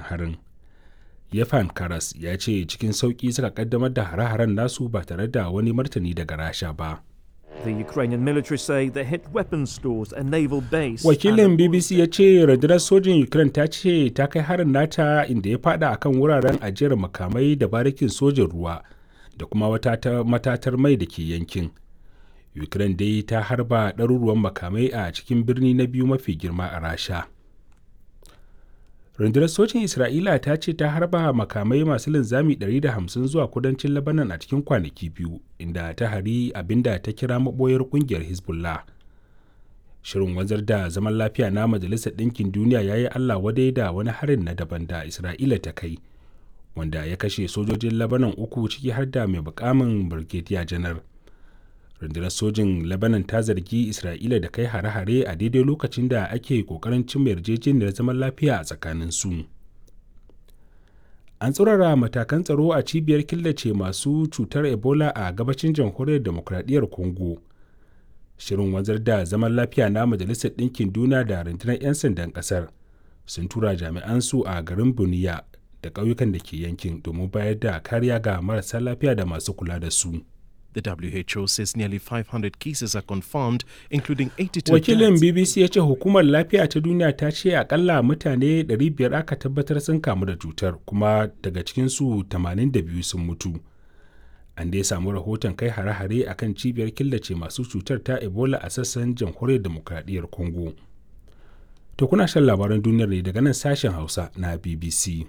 harin yefan karas ya ce cikin sauƙi suka kaddamar da hare-haren nasu ba tare da wani martani daga rasha ba The Ukrainian military say they hit weapons stores and naval base. wakilin bbc ya ce rundunar sojin ukraine ta ce ta kai harin nata inda ya fada akan wuraren ajiyar makamai da barikin sojin ruwa da kuma wata matatar mai da ke yankin ukraine dai ta harba ɗaruruwan makamai a cikin birni na biyu mafi girma a rasha rundunar sojin isra'ila ta ce ta harba makamai masu linzami 150 zuwa kudancin labanan a cikin kwanaki biyu inda ta hari abinda ta kira maboyar kungiyar hezbollah shirin wanzar da zaman lafiya na majalisar ɗinkin duniya ya yi allah wadai da wani harin na daban da isra'ila ta kai wanda ya kashe sojojin labanan uku ciki har da mai bukamin brigadier janar rundunar sojin lebanon ta zargi isra'ila da kai hare-hare a daidai lokacin da ake kokarin cimma yarjejeniyar zaman lafiya a tsakanin su an tsurara matakan tsaro a cibiyar killace masu cutar ebola a gabacin jamhuriyar demokradiyyar congo shirin wanzar da zaman lafiya na majalisar ɗinkin duniya da rundunar 'yan sandan ƙasar sun tura jami'an su a garin buniya da ƙauyukan da ke yankin domin bayar da kariya ga marasa lafiya da masu kula da su. The WHO says nearly 500 cases are confirmed, including 82 Wakilin deaths. BBC ya ce hukumar lafiya ta duniya ta ce akalla mutane 500 aka tabbatar sun kamu da cutar kuma daga cikinsu 82 sun mutu. An dai samu rahoton kai hare-hare a kan cibiyar killace masu cutar ta Ebola a sassan jamhuriyar demokradiyyar Congo. To kuna shan labaran duniyar ne daga nan sashen Hausa na BBC.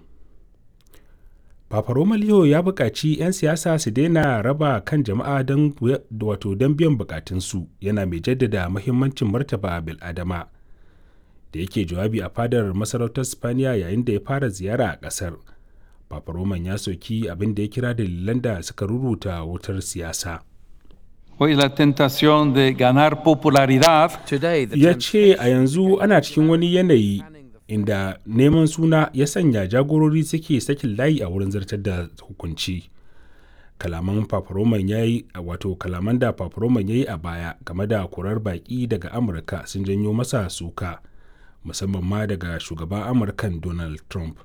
Papa Roma Leo ya buƙaci 'yan siyasa su daina raba kan jama'a don wato don biyan bukatunsu yana mai jaddada mahimmancin martaba bil'adama da yake jawabi a fadar masarautar Spaniya yayin da ya fara ziyara a ƙasar. Papa Roman ya soki abin da ya kira dalilan da suka ruruta wutar siyasa. Hoy la tentación de ganar popularidad Today, the Ya ce a yanzu ana cikin wani yanayi inda neman suna ya sanya jagorori suke sakin layi a wurin zartar da hukunci kalaman paparoman ya yi wato kalaman da paparoman ya yi a baya game da kurar baki daga amurka sun janyo masa suka musamman ma daga shugaban amurkan donald trump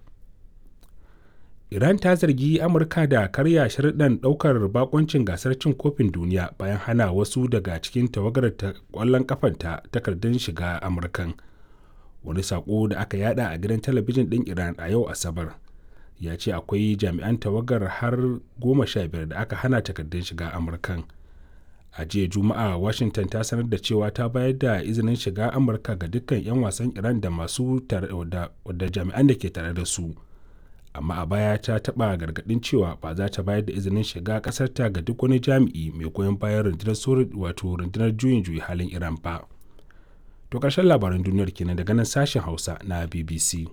iran ta zargi amurka da karya sharuɗan ɗaukar bakoncin gasar cin kofin duniya bayan hana wasu daga cikin tawagar ta ƙwallon kafanta takardun shiga amurkan wani sako da aka yada a gidan talabijin ɗin iran a yau asabar ya ce akwai jami'an tawagar har goma sha biyar da aka hana takardun shiga amurkan a jiya juma'a washington ta sanar da cewa ta bayar da izinin shiga amurka ga dukkan 'yan wasan iran da masu da jami'an da ke tare da su amma a baya ta taɓa gargaɗin cewa ba za ta bayar da izinin shiga ƙasarta ga duk wani jami'i mai goyon bayan rundunar wato rundunar juyin juyi halin iran ba. To ƙarshen labaran duniyar kenan daga nan sashen Hausa na BBC.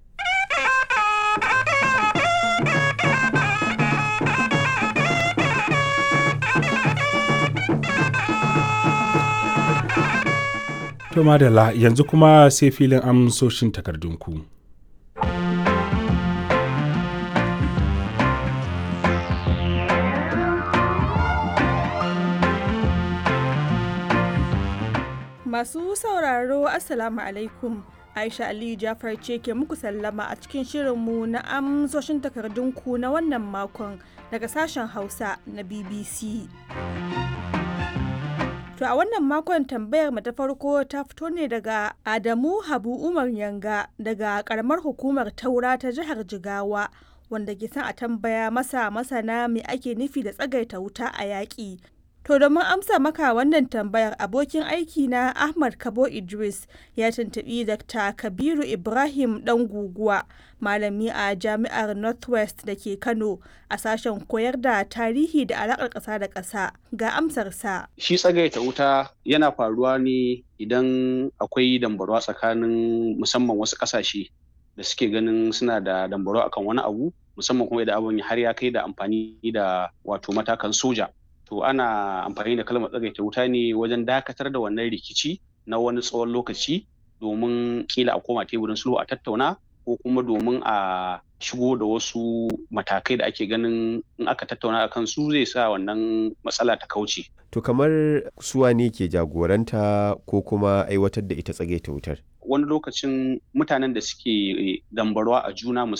To madalla yanzu kuma sai filin amsoshin takardunku. Masu sauraro Assalamu alaikum. Aisha Aliyu Jafar ce ke muku sallama a cikin shirinmu na amsoshin takardunku na wannan makon daga sashen Hausa na BBC. To a wannan makon tambayar mu ta farko ta fito ne daga Adamu Habu Umar Yanga daga karamar hukumar Taura ta jihar Jigawa wanda ke son a tambaya masa masana me ake nufi da tsagaita wuta a yaƙi To domin amsa maka wannan tambayar abokin aiki na Ahmad Kabo Idris ya tuntubi Dr. Kabiru Ibrahim dan guguwa malami a Jami'ar Northwest da ke Kano a sashen koyar da tarihi da alaƙar ƙasa da ƙasa ga amsarsa. Shi tsagaita wuta yana faruwa ne idan akwai dambarwa tsakanin musamman wasu ƙasashe da suke ganin suna da dambarwa akan wani abu musamman kuma idan abin har ya kai da amfani da wato matakan soja. to ana amfani da kalmar tsagaita wuta ne wajen dakatar da wannan rikici na wani tsawon lokaci domin kila a koma teburin sulhu a tattauna ko kuma domin a shigo da wasu matakai da ake ganin in aka tattauna a kan su zai sa wannan matsala ta kauce. To kamar suwa ne ke jagoranta ko kuma aiwatar da ita tsagaita wutar? Wani lokacin mutanen da suke dambarwa a juna